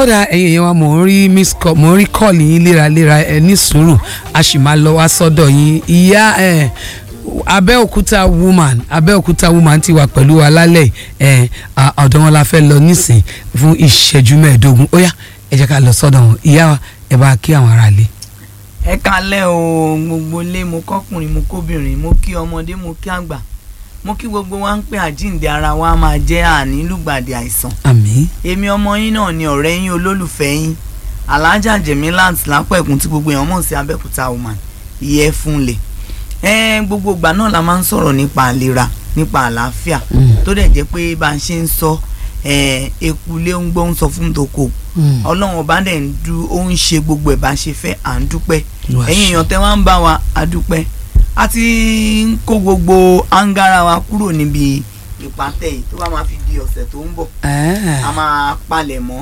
ó dá ẹ̀yin èèyàn wa mò ń rí miss call mò ń rí call yín léraléra ẹ ní sùúrù a sì máa lọ wá sọ́dọ̀ yín ìyá ẹ̀ abẹ́òkúta woman abẹ́òkúta woman ti wà pẹ̀lú wa lálẹ́ ẹ̀ ọ̀dọ̀ wọn la fẹ́ lọ nísìn fún ìṣẹ́jú mẹ́ẹ̀ẹ́dógún ó yá ẹ jẹ́ ká lọ sọ́dọ̀ wọn ìyá wa ẹ bá kí àwọn ará lé. ẹ kalẹ́ o gbogbo ilé mo kọ́kùnrin mo kóbìnrin mo kí ọmọdé mo kí àgbà mo kí gbogbo wa ń pè àjíǹde ara wa máa jẹ́ àní lùgbàdì àìsàn àmín èmi ọmọ yín náà ni ọ̀rẹ́ yín olólùfẹ́ yín alájà jẹ̀mílát lápẹ̀kún tí gbogbo èèyàn mọ̀ sí abẹ́òkúta woman ìyẹ́ fúnlẹ̀ ẹ gbogbo ìgbà náà la máa ń sọ̀rọ̀ nípa àlera nípa àlàáfíà tó dẹ̀ jẹ́ pé bá a ṣe ń sọ eku lé ń gbọ́ ń sọ fún toko ọlọ́run ọba dẹ̀ ń du ó ń ṣe gbogbo ẹ̀ bá ṣe fẹ́ à ń dúpẹ́ ẹ̀yin èèyàn tẹ́ wá ń bá wa a dúpẹ́ a ti ń kó gbogbo áńgára wa kúrò níbi ìpàtẹ yìí tó bá máa fi di ọ̀sẹ̀ tó ń bọ̀ a máa palẹ̀ mọ́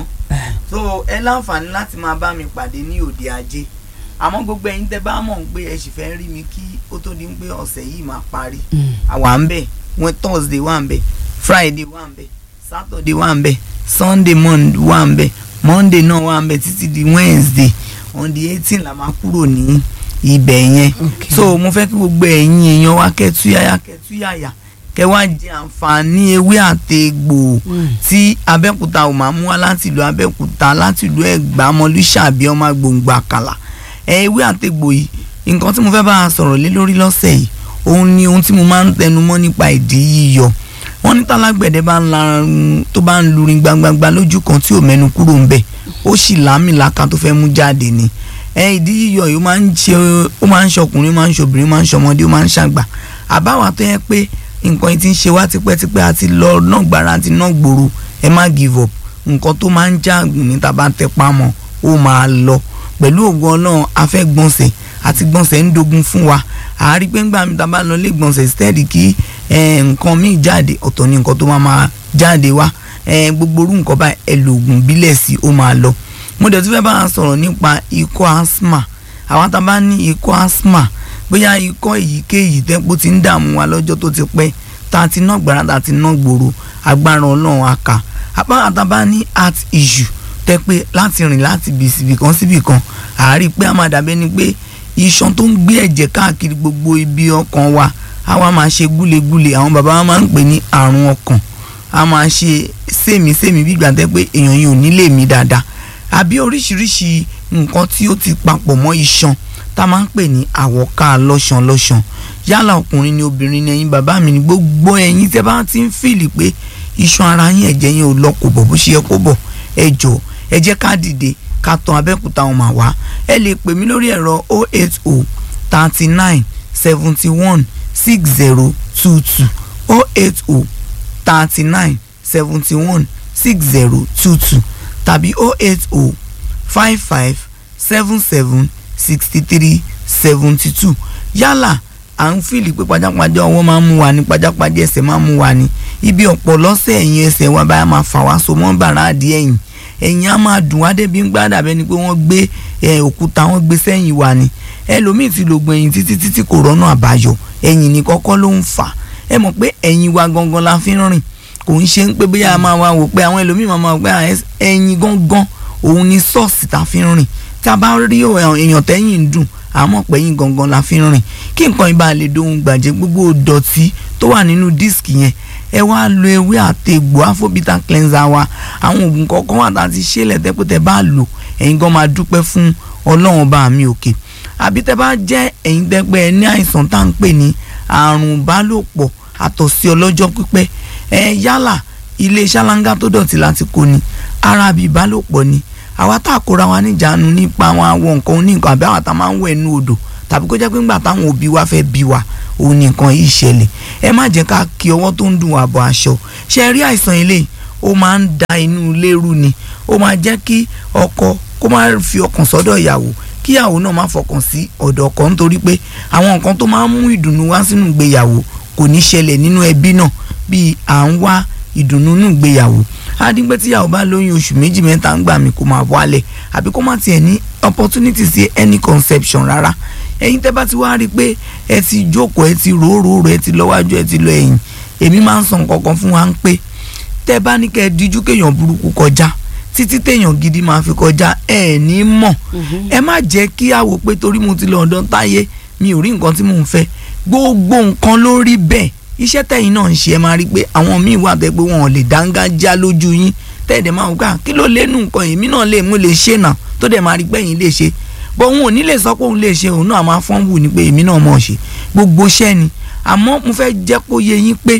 so ẹ láǹfààní láti máa bá mi pàdé ní òde ajé àmọ́ gbogbo ẹ̀yin tẹ́ bá mọ̀ pé ẹ sì fẹ́ rí mi kí ó tó di pé ọ̀sẹ̀ yìí máa parí àwa ń bẹ̀ wọ́n thursday wà ń bẹ̀ friday wà ń bẹ̀ saturday wà ń bẹ̀ sunday wà ń bẹ̀ monday náà wà ń bẹ̀ títí di wednesday on the eighteen la máa kúrò ní ibẹ̀ yẹn so mo fẹ́ kí gbogbo ẹ̀yin èèyàn wa kẹ́túyàyà kẹ́túyàyà kẹ́ wá jẹ àǹfààní ewé àtegbò tí abẹ́òkúta ò máa mú wá láti ìlú abẹ́òkúta láti ìlú ẹ̀gbá mọ́lúṣàbí ọmọ gbòǹgbò àkàlà ewé àtegbò yìí nǹkan tí mo fẹ́ bá a sọ̀rọ̀ lé lórí lọ́sẹ̀ yìí òun ni ohun tí mo máa ń tẹnu mọ́ nípa ìdí yíyọ wọ́n ní tálágbẹ̀dẹ bá ń larun tó bá ń lurin gbangbangba lójú kan tí ò mẹ́nu kúrò ń bẹ̀ ó sì lámìlaka tó fẹ́ mú jáde ni ẹ ìdí yíyọ yìí ó máa ń ṣe ó máa ń ṣọkùnrin ó máa ń ṣobìnrin ó máa ń ṣọmọdé ó máa ń ṣàgbà àbáwá tó yẹ pé nǹkan yìí ti ń ṣe wá tipẹ́tipẹ́ àti lọ náà gbára àti náà gbòòrò ẹ má give up nǹkan tó máa ń jáàgùn ní tàbá tẹpá mọ́ ó máa lọ pẹ̀lú ògùn ọlọ́run afẹ́ gbọ̀nsẹ̀ àti gbọ̀nsẹ̀ ń dogun fún wa àárí pé ńgbà mi tàbá lọ lé gbọ̀nsẹ̀ steady kí nǹkan míì jáde ọ̀tọ̀ ni nǹkan tó máa máa jáde wá gbogbo orú nǹkan báyìí ẹ lo oògùn bílẹ̀ sí ó máa lọ mo dẹ̀ tún fẹ́ bá a sọ̀rọ̀ nípa ikọ́ asthma àwọn tá a bá ní ikọ́ asthma bóyá ikọ́ èyíkéyìí tẹ́pọ̀ ti ń dààmú wa lọ́jọ́ tó ti pẹ́ tá a ti ná gbàrà tá a ti ná gbòòrò agbára ọlọ́run aka àbá tá a bá ní heart issue tẹ́ pé láti rìn láti bìsibì kan síbì kan àárí pé a máa dàbẹ́ ni pé iṣan tó ń gbé ẹ̀jẹ̀ káàkiri gbogbo ibi ọkàn wa a wá máa ṣe gúlegúle àwọn bàbá wa máa ń pè ní àrùn ọkàn a máa ṣe sèmísèmí bí ìgbà tẹ́ pé èèyàn yìí ò ní lè mí dáadáa àbí oríṣiríṣi nǹkan tí ó ti papọ̀ mọ́ iṣan tá a máa ń pè ní àwọ̀ká lọ́ṣàn lọ́ṣàn yálà ọkùnrin ni obìnrin ni ẹ̀yin bàbá mi ni gbogbo ẹ̀yin tẹ́ bá ti ń fìlì pé iṣan ara yín ẹ̀jẹ̀ yín ò lọ kò bọ̀ bó ṣe yẹ kó bọ̀ ẹ jọ̀ọ́ ẹ jẹ́ ká dìde ká tan abẹ́òkúta wọn mà wá ẹ lè pè mí lórí ẹ̀rọ 080 39 71 60 22 080 39 71 60 22 tàbí 080 55 77 63 72 yálà à ń fìlì pé pajápajá ọwọ́ máa ń mú wa ní pajápajá ẹsẹ̀ máa ń mú wa ní ibi ọ̀pọ̀ lọ́sẹ̀ ẹ̀yìn ẹsẹ̀ wa báyà máa fà wá so mọ́ bàrà adìẹ ẹ̀yìn ẹ̀yìn á máa dùn wá débi ń gbádà bẹ́ẹ̀ ni pé wọ́n gbé òkúta wọ́n gbé sẹ́yìn wa ni ẹlòmíì ti lògùn ẹ̀yìn títí títí kò rọ́nà àbáyọ ẹ̀yìn ní kọ́kọ́ ló ń fà ẹ mọ̀ pé ẹ̀yìn wa gangan la fi ń rìn kò ń ṣe ń pé bóyá a máa wá wò pé àwọn ẹlòmíì máa máa wò pé ẹ̀yìn gangan òun ni sọ́ọ̀sì tá a fi ń rìn tá a bá rí èèyàn tẹ́yìn ń dùn àmọ́ pẹ̀yìn gangan la fi ń rìn kí nǹkan ibà lè dohun gbàjẹ́ gbogbo dọ̀tí tó wà nínú díìskì yẹn ẹ wá lo ewé àtegbò afobita cleanser wa àwọn oògùn kọ̀ọ̀kan wà tá a ti ṣe lẹ́tẹ́pẹ́tẹ́ bá lò ẹ̀yin gan máa dúpẹ́ fún ọlọ́run bá mi òkè àbí tẹ́ bá jẹ́ ẹ̀yin tẹ́pẹ́ ẹ ní àìsàn tá à ń pè ní àrùn ìbálòpọ̀ àtọ̀sí ọlọ́jọ́ pípẹ́ ẹ yálà ilé ṣáláńgá tó dọ̀tí láti kó ni ara bí ìbálòpọ̀ ni àwa tá a kóra wa níjàánu nípa àwọn àwọn nǹkan oníǹkan àbí àwọn tá a máa ń wẹ̀ nú odò tàbí kó jẹ́ pé ńgbà táwọn òbí wa fẹ́ bí wa òun nìkan yìí ṣẹlẹ̀ ẹ má jẹ́ ká kí ọwọ́ tó ń dùn wá bọ̀ aṣọ ṣe rí àìsàn ilé ó máa ń da inú ilé rú ni ó máa jẹ́ kí ọkọ kó má fi ọkàn sọ́dọ̀ ìyàwó kí ìyàwó náà má fọkàn sí ọ̀dọ̀ ọkọ nítorí pé àwọn nǹkan tó máa ń mú ìdùnnú wá sínú ìgbéyàwó kò ní ṣẹlẹ̀ nínú ẹbí náà bíi à ń wá ìdùnnú nínú ìgbéyàwó adigbẹ́ tíyàwó bá lóyún oṣù méjì mẹ́ta ń gbà mí kó máa wálẹ̀ àbí kó má tiẹ̀ ní opportunity sí any conception rárá ẹ̀yin tẹ́ bá ti wá rí i pé ẹ ti jókòó ẹ ti ròóròó ẹ ti lọ́wájú ẹ ti lọ ẹ̀yìn èmi máa ń sọ nǹkan kan fún wa ń pé tẹ́ bá ní kẹ́ ẹ díjú kéèyàn burúkú kọjá títí téèyàn gidi máa fi kọjá ẹ ní mọ̀ ẹ má jẹ́ kí a wò pé torí mo ti lọ ọ̀dọ̀ táyé mi ò rí nǹkan tí mò ń fẹ́ gbogbo nǹkan ló rí bẹ́ẹ̀ iṣẹ́ tẹ̀yin náà ń ṣe ẹ máa rí pé àwọn míì wà bẹ́ẹ̀ pé wọn ò lè dáńgájá lójú yín tẹ́ẹ̀dẹ̀ máa ń gbà kí ló lẹ́nu nǹkan èmi náà lè mú lè ṣe nà tó dẹ̀ máa rí gbẹ̀yìn lè ṣe bọ́ òun ò ní lè sọ pé òun lè ṣe òun náà máa fọ́n wù ní pé èmi náà mọ̀ ṣe gbogbo iṣẹ́ ni àmọ́ mo fẹ́ jẹ́ kó yé yín pé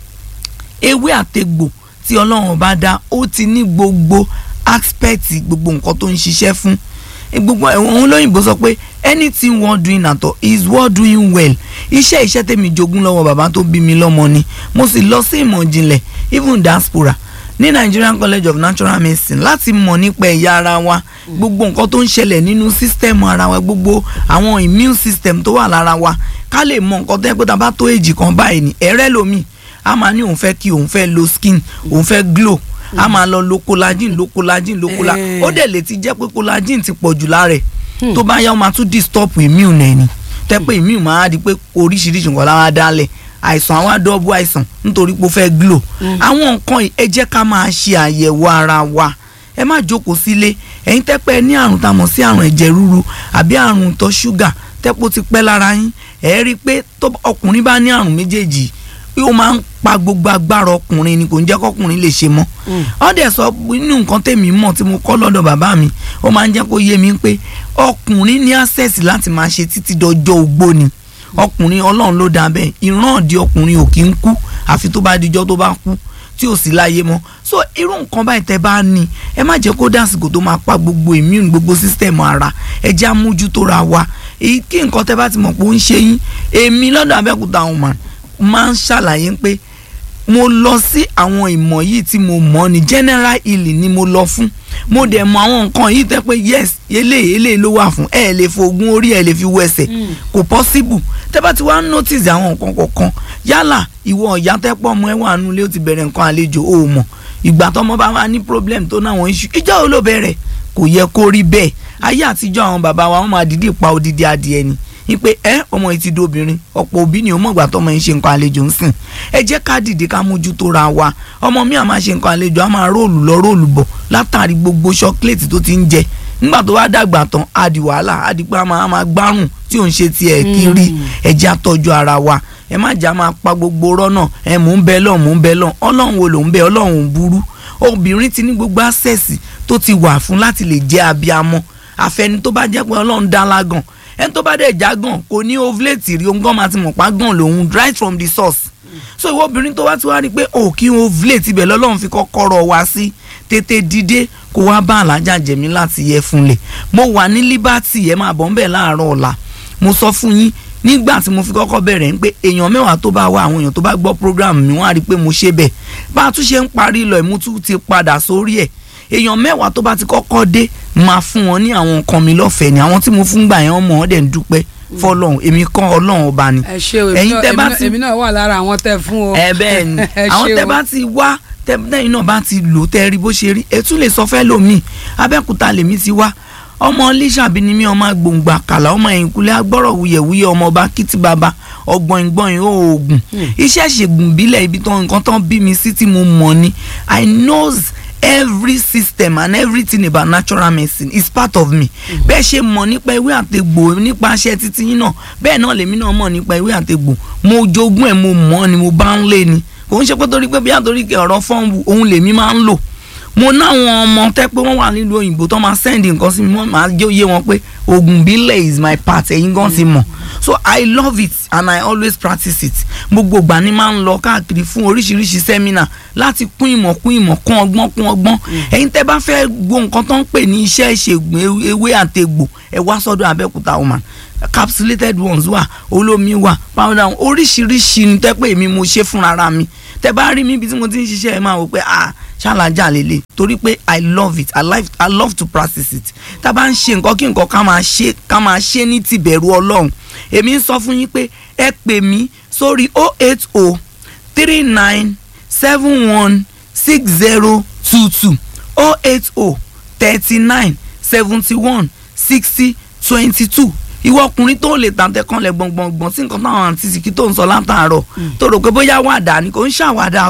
ewé àtegbò tí ọlọ́run bá dá ó ti ní gbogbo aspect gbogbo nǹkan tó ń ṣiṣẹ́ fún gbogbo òun lóyìnbó sọ pé anything worth doing at all is worth doing well iṣẹ́ iṣẹ́ tèmi jogún lọ́wọ́ bàbá tó bí mi lọ́mọ ni mo sì lọ sí ìmọ̀ ìjìnlẹ̀ even diaspora ní Nigerian College of Natural Medicine láti mọ̀ nípa ẹ̀yà ara wa gbogbo nǹkan tó ń ṣẹlẹ̀ nínú system ara wa gbogbo àwọn immune system tó wà lára wa ká lè mọ̀ nǹkan tó yẹ pé tá a bá tó èjì kan báyìí ní ẹ̀rẹ́ lomi a máa ní òun fẹ́ kí òun fẹ́ lo skin òun fẹ́ glow a máa lọ lo collagen lo collagen lo collagen ó dẹ̀ lè ti jẹ́ pé collagen ti pọ̀ jù lára ẹ̀ tó bá yá ó máa tún disturb immune ẹ̀ ni tẹ́ pé immune máa di pé oríṣiríṣi nǹkan láwa dálẹ̀ àìsàn àwa dọ́bù àìsàn nítorí pé ó fẹ́ glow àwọn nǹkan yìí ẹ jẹ́ ká máa ṣe àyẹ̀wò ara wa ẹ má jókòó sílé ẹ̀yin tẹ́ pé ẹ ní àrùn tá a mọ̀ sí àrùn ẹ̀jẹ̀ ríru àbí àrùn ìtọ̀ ṣúgà tẹ́pọ̀ ti pẹ́ lára yín ẹ̀ rí i pé ọkùnrin bá ní àrùn méjèèjì ó máa ń pa gbogbo agbára ọkùnrin ni kò ń jẹ́ kọkùnrin lè ṣe mọ́ ó dẹ̀ sọ nínú nǹkan tèmi mọ̀ tí mo kọ́ lọ́dọ̀ bàbá mi ó máa ń jẹ́ kó yé mi pé ọkùnrin ní access láti máa ṣe títí dọjọ́ ogbó ni ọkùnrin ọlọ́run ló dá bẹ́ẹ̀ ìran ọ̀dí ọkùnrin ò kí ń kú àfi tó bá dijọ́ tó bá kú tí ò sí láyé mọ́ so irú nǹkan báyìí tẹ́ bá ní ẹ má jẹ́ kó dásìkò tó máa pa gbogbo immune gbogbo system ara ẹ jẹ́ àmójútó ra wa èyí kí nǹkan tẹ́ bá ti mọ̀ pé ó ń ṣe yín èmi lọ́dọ̀ Abẹ́òkúta àwọn màá máa ń ṣàlàyé pé mo lọ sí àwọn ìmọ̀ yìí tí mo mọ̀ ní general healing ni mo lọ fún mo dẹ̀ mọ̀ àwọn nǹkan yìí tẹ́ pé yes eléyìí eléyìí ló wà fún ẹ lè fògùn orí ẹ lè fi wọ ẹsẹ̀ kò possible tẹ́ bá ti wá notice àwọn nǹkan kọ̀ọ̀kan yálà ìwọ ọ̀yá tẹ́ pọ̀ ọmọ ẹ wà nulẹ̀ ó ti bẹ̀rẹ̀ nǹkan àlejò ó mọ̀ ìgbà tọmọ bá wà ní problem tó náwọn issue ìjọ wo ló bẹ̀rẹ̀ kò yẹ kó rí bẹ́ẹ̀ ayé àtijọ́ àwọn bàbá wa wọ́n máa dìde pa odidi adìẹ ni ipe ẹ ọmọ yìí ti di obìnrin ọ̀pọ̀ òbí ni ọmọ ìgbà tọmọ yìí ṣe nǹkan àlejò ń sìn ẹ jẹ́ ká dìde ká mójútó ra wa ọmọ mi à máa ṣe nǹkan àlejò á máa róòlù lọ róòlù bọ̀ látàrí gbogbo ṣọ́kílẹ̀tì tó ti ń jẹ nígbà tó wá dàgbà tán á di wàhálà á di pé a máa gbárùn tí ò ń ṣe tiẹ̀ kiri ẹ jẹ́ àtọ́jú ara wa ẹ má jà máa pa gbogbo rọ́nà ẹ mò ń bẹ lọ́n mò ń bẹ lọ́n ọlọ́run wo ló ń bẹ ọlọ́run ò burú obìnrin ti ní gbogbo access tó ti wà fún láti lè jẹ́ abiamọ àfẹni tó bá jẹ́ pé ọlọ́run dá lágàn ẹni tó bá dẹ̀ já gàn kò ní ovulate rí ogún máa ti mọ̀ pa gàn lòun right from the source so ìwọ obìnrin tó wá ti wá rí i pé ò kí n ovulate ibẹ̀ lọ́lọ́run fi kọ́kọ́rọ́ wá sí tètè dìde kó wá bá alájà jẹ̀mí láti yẹ fúnlẹ̀ mo wà ní liberty ẹ máa bọ̀ ń bẹ̀ láàárọ̀ ọ̀la mo sọ fún yín nígbà tí mo fi kọ́kọ́ bẹ̀rẹ̀ ń pé èèyàn mẹ́wàá tó bá wá àwọn èèyàn tó bá gbọ́ program mi wọ́n á rí i pé mo ṣe bẹ́ẹ̀ bá a tún ṣe ń parí lọ ìmútú ti padà sórí ẹ̀ èèyàn mẹ́wàá tó bá ti kọ́kọ́ dé máa fún wọn ní àwọn nǹkan mi lọ́fẹ̀ẹ́ ni àwọn tí mo fún gbà yẹn ọmọ wọn dẹ̀ ń dúpẹ́ fọlọ́run èmi kọ́ ọlọ́run ọba ni. ẹ ṣe o èmi náà wà lára àwọn tẹ fún o. ẹ bẹ́ẹ̀ ni àwọn tẹ bá ti wá tẹ́yìn náà bá ti lò tẹ́ rí bó ṣe rí ẹ tún lè sọ fẹ́ lómi abẹ́òkúta lèmi ti wá ọmọ lísàbí ni mí ọmọ gbòǹgbà kàlà ọmọ ẹ̀yìnkùlé agbọ́rọ̀ wuyẹ̀wuyẹ̀ ọmọ ọba kìtì bàbá ọgbọ̀n ìgbọ̀n oògùn iṣẹ́ ṣègùn bílẹ̀ ibi tán nǹkan tán bí mi sí tí mo mọ̀ ni i knows every system and everything about natural medicine is part of me bẹ́ẹ̀ ṣe mọ̀ nípa ewé àtegbò nípa aṣẹ títí yín náà bẹ́ẹ̀ náà lèmi náà mọ̀ nípa ewé àtegbò mo jogún ẹ̀ mo mọ̀ ni mo bá ń lé ni kò ń ṣe pé torí pé bí àtòrí ọ̀rọ̀ fọ́ọ̀mù òun lèmi máa ń lò mo náwọn ọmọ tẹ́ pé wọ́n wà nílùú òyìnbó tó máa send nǹkan sí mi wọ́n máa jẹ́ òye wọn pé oògùn bílẹ̀ is my part ẹ̀yin gan ti mọ̀ so i love it and i always practice it gbogbo ìgbà ni máa ń lọ káàkiri fún oríṣiríṣi sẹ́mínà láti kún ìmọ̀ kún ìmọ̀ kún ọgbọ́n kún ọgbọ́n ẹ̀yin tẹ́ bá fẹ́ gbọ́ nǹkan tó ń pè ní iṣẹ́ ìṣègùn ewé àtegbò ẹ wá sọ́dọ̀ abẹ́òkúta woman capsulated ones wà olómi wà powder oríṣiríṣi ni tẹ́ pé èmi mo ṣe fúnra mi tẹ́ bá rí mi ibi tí mo ti ń ṣiṣẹ́ ẹ máa wò pé ah ṣàlàjà lélẹ̀ torí pé i love it i love, I love to practice it tá a bá ń ṣe nǹkan kí nǹkan ká máa ṣe ká máa ṣe ní tìbẹ̀rù ọlọ́run èmi ń sọ fún yín pé ẹ pè mí sórí oh eight oh three nine seven one six zero two two oh eight oh thirty nine seventy one sixty twenty two ìwọ ọkùnrin tó lè tàǹtẹ̀ kan lẹ̀ gbọ̀ngbọ̀ngbọ̀n sí nǹkan táwọn àǹtí sìkì tó ń sọ látàárọ̀ tó rò pé bóyá wàdà ni kò ń ṣàwàdà o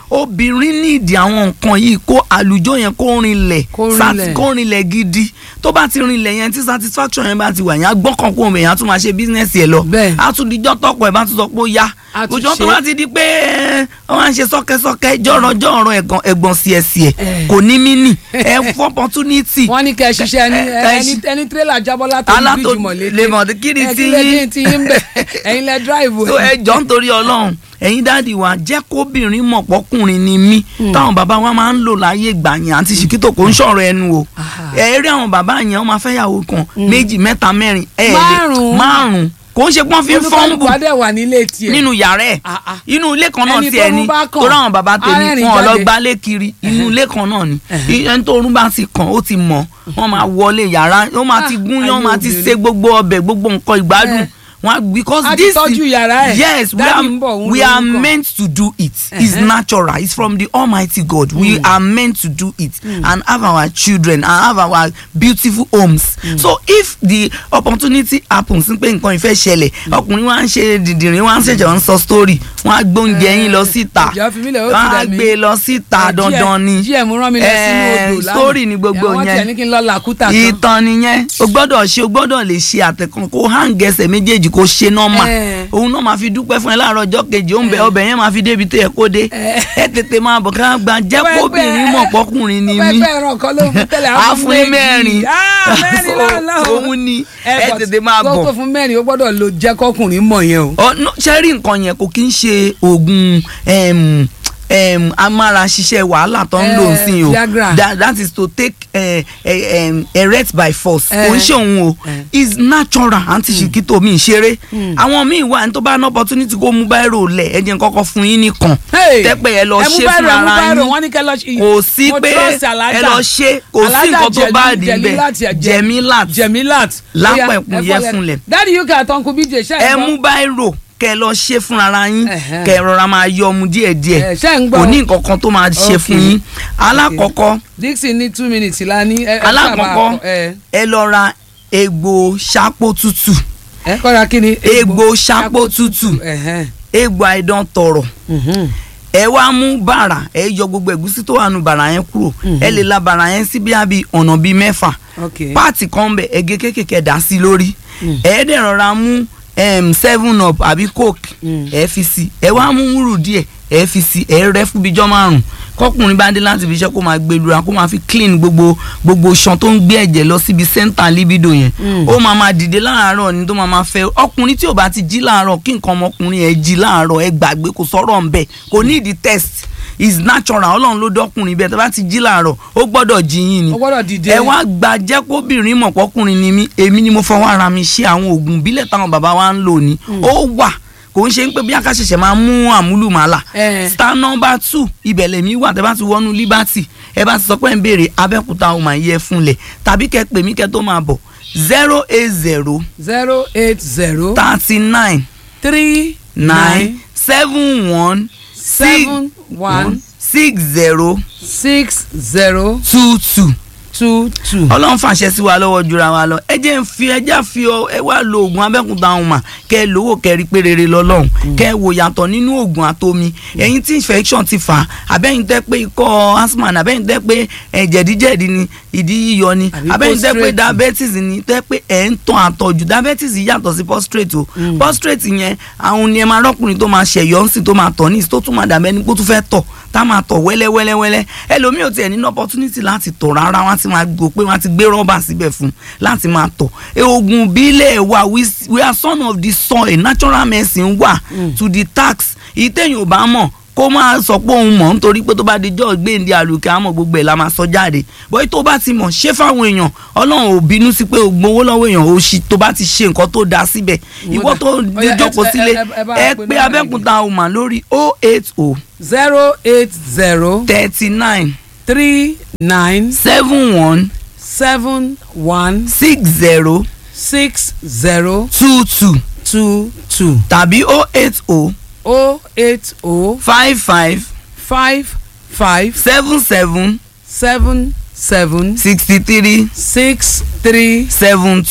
obìnrin nídìí àwọn nǹkan yìí kó àlùjọ yẹn kó rinlẹ̀ Kó sat- rinlẹ̀. kó rinlẹ̀ gidi tó bá ti rinlẹ̀ yẹn tí satisfaction yẹn bá ti wà yẹn á gbọ́kàn kó omi yẹn á tún máa ṣe bísínẹ́sì ẹ̀ lọ Bẹ́ẹ̀. á tún dijọ́ tọkọ ẹ̀ bá tún sọ pé ó yá Á tún òjò tó ṣe. bá ti di pé ẹ, wọ́n á ń ṣe sọ́kẹ́sọ́kẹ́ jọ̀rọ̀ jọ̀rọ̀ ẹ̀gàn ẹ̀gbọ̀n sí ẹ̀sì ẹ̀ Eh. kò ní mí nì ẹ fún opportunity wọ́n ní kẹ́ ẹ ṣiṣẹ́ ẹni Ẹ- ẹ- ẹni ẹni tírélà jábọ́ látọ̀rí Alátò- bíríjì mọ̀lété lèmọ̀ kí ni Ẹ, tí kí lẹ yín? dín tí yín bẹ̀ ẹ̀yin lẹ dráìvù so ẹ jọ nítorí Ọlọ́run ẹ̀yin dáàdi wa jẹ́ kóbìnrin mọ̀ pọ́kùnrin ni mí táwọn bàbá wa máa ń lò láyé ìgbà yẹn àti ṣìkítò kò ń ṣọ̀rọ̀ ẹnu o Aha. ẹ rí àwọn bàbá yẹn wọ́n máa fẹ́ yàwó kan méjì mẹ́ta mẹ́rin ẹ lè Márùn-ún. márùn kò ń ṣe pọ́n fi ń fọ́nbù olùkọ́lùkọ́ adé wà nílé tiẹ̀ nínú yàrá ẹ̀ Ah, ah. inú ilé kan náà Ẹni tiẹ̀ tó ni rún bá kàn, tó ráwọn bàbá tèmi arẹ́rìn wọn lọ jáde. gbálé kiri inú ilé kan náà ni Ẹ̀hẹ̀. ẹni tó rún bá ti kàn ó ti mọ̀ wọ́n máa wọlé yàrá wọ́n máa ti Ah, gún yán ayé wọ́n máa ti obìnrin. ṣe gbogbo ọbẹ̀ gbogbo nǹkan ìgbádùn Eh. wọn because A ti this tọ́jú yàrá ẹ̀. yes we Daddy are ń bọ̀, òun we ló are ń kàn. meant to do it it's Ẹ̀hẹ̀. natural it's from the almighty God we are meant to do it and have our children and have our beautiful homes so if the opportunity happens pé nǹkan ìfẹ́ ṣẹlẹ̀ ọkùnrin wa ń ṣe dìdìrín wa ń ṣẹ̀ṣẹ̀ ń sọ story wọ́n á gbóúnjẹ yín lọ síta ìjọ fi mí lẹ̀ ó ti wọ́n á rẹ̀ mí. gbé lọ síta Ẹ, dandan ni GM rán mi lọ sínú Eh, odò lánàá story ni gbogbo àwọn tiẹ̀ yẹn ní kí n lọ làkúta kan ìtàn nìyẹn o gbọ́dọ̀ ṣe o gbọ́dọ̀ lè ṣe àtẹkùn kó hàǹgẹsẹ méjèèjì kó ṣe nọ́mà Eh. òun náà máa fi dúpẹ́ fún ẹ láàárọ̀ ọjọ́ kejì ó ń bẹ ọbẹ̀ yẹn máa fi débi tó yẹ kó dé Eh. ẹ tètè máa bọ̀ ká gba jẹ́ Pẹ́pẹ́. kóbìnrin mọ̀ pọ́kùnrin ni Pẹ́pẹ́ mí ẹran kan ló fún tẹ́lẹ̀ á fún ní méjì. mẹ́rin Ah, mẹ́rin lọ́la o. òun ni ẹ but tètè máa kó bọ̀ tó fún mẹ́rin ó gbọ́dọ̀ lo jẹ́ kọkùnrin mọ̀ yẹn o. ọ no, ṣe rí nǹkan yẹn kò kí ń ṣe oògùn em, em, amára ṣiṣẹ́ wàhálà tó ń lò Eh, sí o Viagra. that, that is to take eh, eh, em, erect by force Eh. kò ń ṣe òun o Eh. is natural àǹtí ṣìkìtò mi ṣeré àwọn míì wà ní tó bá ní opportunity kó mú báírò lẹ̀ ẹ jẹ́ n kọ́kọ́ fún yín nìkan Hey, tẹ́pẹ́ ẹ lọ ẹ mú ṣe báírò, fún ẹ mú ara báírò, yín wọ́n ní kẹ́ lọ ṣe- kò sí mo pé trust ẹ Alájà. lọ ṣe kò sí Alájà nǹkan tó Jẹ̀mí- bá dì Jẹ̀mílát, bẹ́ẹ̀ Jẹ̀- jẹ̀mílát Jẹ̀mílát. Lápẹ̀kún Ó yá, ẹ yẹ fọlẹ̀. fúnlẹ̀. Daddy UK àtọ̀nkù BJ ṣe ẹ mú báírò kẹ lọ ṣe fúnra yín Ẹ̀hẹ́. kẹ rọra máa yọ ọmú díẹ̀díẹ̀ Ẹ, ṣé ń gbọ́? kò ní nǹkan kan tó máa ṣe Okay. fún yín alákọ̀ọ́kọ́ Dixon ní two minutes la ní. ẹ- ẹ alákọ̀ọ́kọ́ sábà- ẹ ẹ lọ ra egbò ṣápó tútù ẹ kọ́ra kí ni. egbò ṣápó tútù Ẹ̀hẹ́n. egbò àìdán tọrọ Mhm. ẹ wá mú bàrà ẹ yọ gbogbo ẹ̀gúsí tó wà nù bàrà yẹn kúrò ẹ lè la bàrà yẹn sí bíi àbí ọ̀nà bíi mẹ́fà Okay. páàtì kan bẹ ẹgẹ kékèké dà sí lórí ẹ dẹ̀ rọra mú em, seven up àbí coke Mm. ẹ fi sí ẹ wá mú wúrù díẹ̀ ẹ fi sí ẹ rẹ fún bíjọ́ márùn kọkùnrin bá dé láti fi iṣẹ́ kó máa gbé lura kó máa fi clean gbogbo gbogbo iṣan tó ń gbé ẹ̀jẹ̀ lọ síbi center libido yẹn Mm. ó máa máa dìde láàárọ̀ ni tó máa máa fẹ́ ọkùnrin tí ò bá ti jí láàárọ̀ kí nǹkan ọmọkùnrin ẹ̀ jí láàárọ̀ ẹ gbàgbé kò sọ̀rọ̀ ń bẹ̀ kò ní ìdí test is natural ọlọ́run ló dọ́kùnrin bẹ́ẹ̀ tó bá ti jí láàárọ̀ ó gbọ́dọ̀ jí yín ni ó gbọ́dọ̀ dìde. ẹ wá gba jẹ́ kóbìnrin mọ̀ pọ́kùnrin ni mí èmi ni mo fọwọ́ ara mi ṣe àwọn oògùn ìbílẹ̀ táwọn bàbá wa ń lò ní ó wà kò ń ṣe ń pé bí akáṣẹ̀ṣẹ̀ máa mú àmúlùmálà Eh. star number two ibẹ̀ lèmi wà tẹ́ bá ti wọnú liberty ẹ bá ti sọ pé ń béèrè abẹ́òkúta ọmọ yẹ fúnlẹ̀ tàbí kẹ́ pè mí kẹ́ tó máa bọ̀ zero eight zero zero eight zero thirty nine three nine seven one seven one six zero six zero two two. two two. ọlọ́run fàṣẹ sí wa lọ́wọ́ jura wa lọ ẹ jẹ́ ń fi ẹjẹ́ fi ọ ẹ wá lo oògùn abẹ́kúta ọ̀hún mà kẹ́ ẹ lówó kẹ́ ẹ rí pé rere lọ́lọ́run kẹ́ ẹ wò yàtọ̀ nínú oògùn àtomi ẹ̀yin tí infection ti fà á abẹ́yìn tẹ́ pé ikọ́ asthma ni abẹ́yìn tẹ́ pé ẹ̀ jẹ̀díjẹ̀dí ni ìdí yíyọ ni Àbí abẹ́yìn tẹ́ pé prostrate. diabetes ni tẹ́ pé ẹ̀ ń tàn àtọ̀jù diabetes yàtọ̀ sí prostrate o prostrate yẹn àwọn ni ẹ máa rọ́kùnrin tó máa ṣẹ̀yọ́ ń sìn tó máa tọ̀ ní ìsìn tó tún máa dàbẹ́ ní pé ó tún fẹ́ tọ̀ tá máa tọ̀ wẹ́lẹ́wẹ́lẹ́wẹ́lẹ́ ẹlòmíì ò tiẹ̀ nínú opportunity láti tọ̀ rárá wọ́n á ti máa gbọ́ pé wọ́n á ti gbé rọ́bà síbẹ̀ fún láti máa tọ̀ e oògùn bílẹ̀ wa we, we are son of the soil natural medicine wà to the tax ìtẹ̀yìn ò bá mọ̀ kó máa sọ pé òun mọ̀ nítorí pé tó bá di jọ́ gbéǹde àlùkẹ́ àmọ́ gbogbo ẹ̀ la máa sọ jáde bóyá tó bá ti mọ̀ ṣé fáwọn èèyàn ọlọ́run ò bínú sí pé o gbowó lọ́wọ́ èèyàn o ṣì tó bá ti ṣe nǹkan tó dáa síbẹ̀ ìwọ tó Ó yá, ẹ- jókòó ẹ- sílé ẹ- ẹ bá ẹ pe pé nọ́mbà abẹ́kúta ọmọ lórí oh eight oh zero eight zero thirty nine three nine seven one seven one six zero six zero two two two two tàbí oh eight oh oh eight oh five five five five seven seven seven seven sixty three six three seven two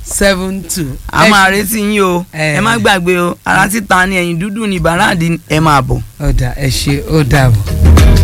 seven two. a máa retí yín o Eh. ẹ má gbàgbé o ara títa ni ẹ̀yìn dúdú ni bàràdì ẹ máa bọ̀. ọ̀dà ẹ ṣe ó dàbọ̀.